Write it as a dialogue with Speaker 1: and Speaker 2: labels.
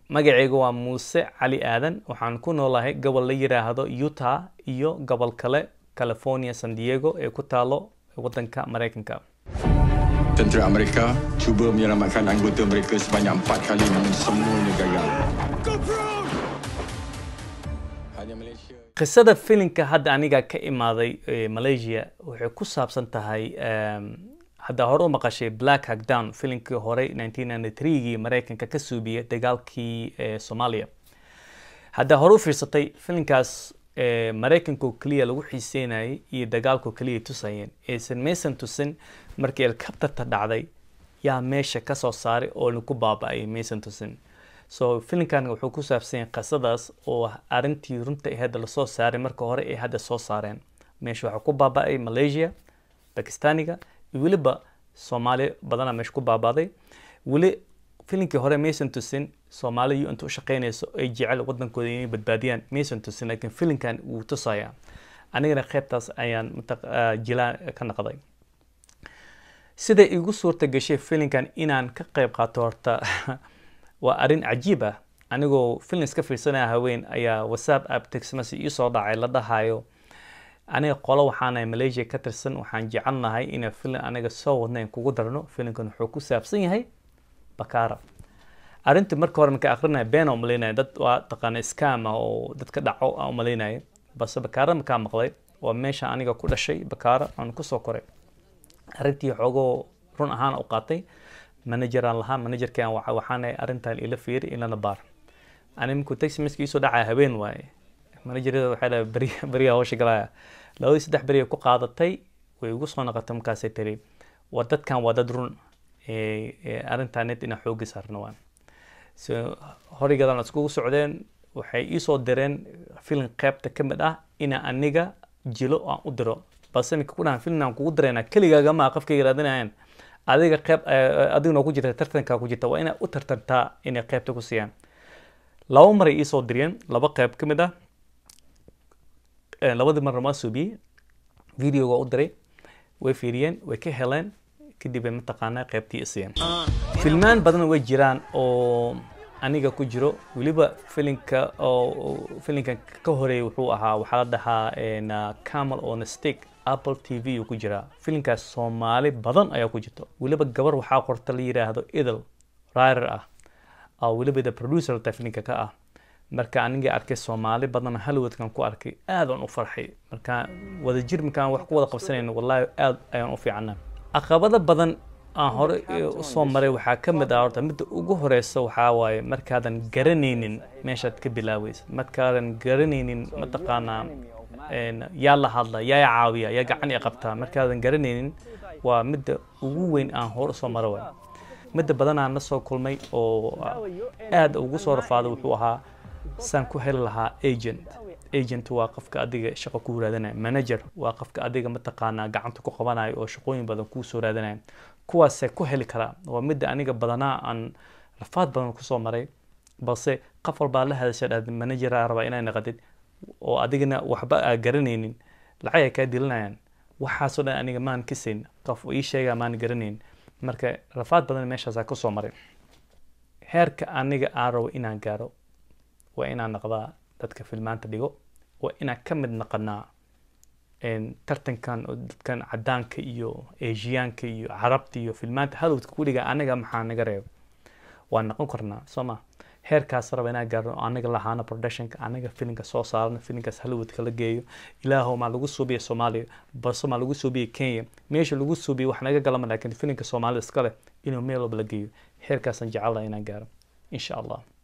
Speaker 1: magacayga waa muuse cali aadan waxaan ku noolahay gobol la yiraahdo utah iyo gobol kale california san diego ee ku taalo waddanka maraykanka
Speaker 2: Tentera Amerika cuba menyelamatkan anggota mereka sebanyak empat kali namun semuanya gagal. Hanya Malaysia.
Speaker 1: qisada filinka hadda aniga ka imaaday ee malaysia waxay ku saabsan tahay em, hadda hore u maqashay black hack down filinkii hore 1993gii maraykanka ka suubiyay dagaalkii ee soomaaliya hadda hore u fiirsatay filinkaas ee maraykanka oo keliya lagu xiiseynayay iyo dagaalka oo keliya tusayeen aysan maysan tusin markii elkabtarta dhacday yaa meesha ka soo saaray oo lagu baaba'ay maysan tusin so filinkan wuxuu ku saabsan yahay qisadaas oo arrintii runta ahayd lasoo saaray marka hore ay hadda soo saareen meesha waxaa ku baaba'ay malaysia bakistaniga iyo weliba soomaali badana meesha ku baaba'day weli filinkii hore maysan tusin soomaaliya inta u shaqeynayso ay jecel wadankooda inay badbaadiyaan maysan tusin laakiin filinkan wuu tusaya anigana qeybtaas ayaan mataq- ah, jilaa ka naqday siday igu suurta gashay filinkan inaan ka qayb qaato horta waa arrin cajiib ah anigoo filin iska fiirsanaya haween ayaa whatsapp app text message ii soo dhacay la dhahayo aniga qolo waxaanahay malaysia ka tirsan waxaan jecelnahay inaan filin aniga soo wadna in kugu darno filinkan wuxuu ku saabsan yahay bakaara arrintii marka hore marka akrinaya been oo malaynaya dad waa taqaana scam ah oo dadka dhaco aan umalaynaya balse bakaara markaa maqlay waa meesha aniga ku dhashay bakaara aan kusoo koray arrintii xoogoo run ahaan u qaatay manageraan lahaa managerkan waxa waxaana arrintan ila fiiri ilana baar ani markuu taxi miska iisoo dhacaya habeen waaye managerada waxay dhahay beri beriyaa hawsha galaya labadii saddex beri ay ku qaadatay way igu soo noqotay markaasay tiri waa dadkan waa dad run ee ee arrintan ned inaan xoogi saarno waan so horigadan iskugu socdeen waxay iisoo direen filin qeybta ka mid ah inaan aniga jilo aan u diro balse minka ku dhahan filin aan kugu dirayna keligaaga maa qofkayga raadinayaan adiga qeyb adigna ku jirta tartankaa ku jirta waa inaad u tartantaa inay qeybta ku siiyaan laba maray iisoo diriyeen laba qeyb ka mid ah Eh, labadii marna waa suubiyey videoga u diray way fiiriyeen way ka heleen kadib ay mataqaanaa qeybtii isiyeen filmaan badan way jiraan oo aniga ku jiro weliba filinka oo oo filinkan ka horeeyay wuxuu ahaa waxaa la dhahaa en, uh, camel on a stick apple t v uu ku jiraa filinkaas soomaali badan ayaa ku jirto weliba gabar waxaa qorta la yiraahdo idil rider ah oo weliba the producer ta filinka ka ah marka aniga arkay soomaali badan hollywoodkan ku arkay aad aan u farxay marka wadajir markaan wax ku wada qabsanayno wallahi aad ayaan u fiicana caqabado badan aan hore usoo maray waxaa ka mid ah horta midda ugu horeysa waxaa waaye markaadan garanaynin meeshaad ka bilaaweysa markaadan garanaynin mataqaanaa een, yaa la hadla yaa i caawiya yaa gacan i qabtaa markaadan garanaynin waa midda ugu weyn aan hore usoo mara waay midda badanaan la soo kulmay oo aad ugu soo rafaada wuxuu ahaa saan ku heli lahaa agent agent waa qofka adiga shaqo ku raadinaya manager waa qofka adiga mataqaanaa gacanta ku qabanayo oo shaqooyin badan kuu soo raadinaya kuwaasee ku heli karaa waa midda aniga badanaa aan rafaad badan kusoo maray balse qof walbaa la hadasha dhahda manageraa rabaa inay naqatid oo adigana waxba aa garanaynin lacag ay kaa dilinayaan waxaasoo dhan aniga maan kasayn qof ii sheegaa maan garanayn marka rafaad badan meeshaasaa kusoo maray heerka aniga aan rabo inaan gaaro waa inaan naqdaa dadka filmaanta dhigo waa inaan ka mid naqanaa een, tartankan oo dadkan cadaanka iyo asiyaanka iyo carabta iyo filmaanta halowdka ku dhiga aniga maxaa naga reebo waan noqon karnaa soo ma heerkaas raba inaan gaarno aniga lahaana productionka aniga filinka soo saarno filinkaas hollywoodka la geeyo ilaahow maa lagu suubiya soomaaliya balse maa lagu suubiya kenya meesha lagu suubiya wax naga galama laakiin filinka soomaalida iska leh inuu meel walba la geeyo heerkaasaan jecelahay inaan gaaro insha allah